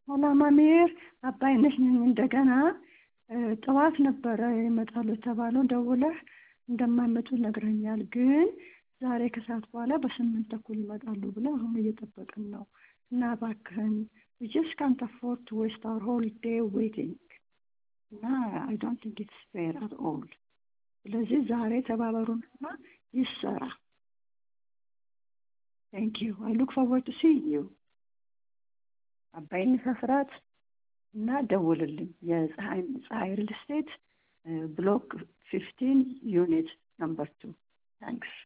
አላማሜር አባይነሽ ነኝ። እንደገና ጠዋት ነበረ ይመጣሉ የተባለው ደውለህ እንደማይመጡ ነግረኛል። ግን ዛሬ ከሰዓት በኋላ በስምንት ተኩል ይመጣሉ ብለው አሁን እየጠበቅን ነው እና እባክህን we just can't afford to waste our whole day waiting እና I don't think it's fair at all ስለዚህ ዛሬ ተባበሩንና ይሰራ Thank you. I look forward to seeing you. አባይን ሰፍራት እና ደውልልኝ የፀሐይ ፀሐይ ሪል ስቴት ብሎክ ፊፍቲን ዩኒት ነምበር ቱ ታንክስ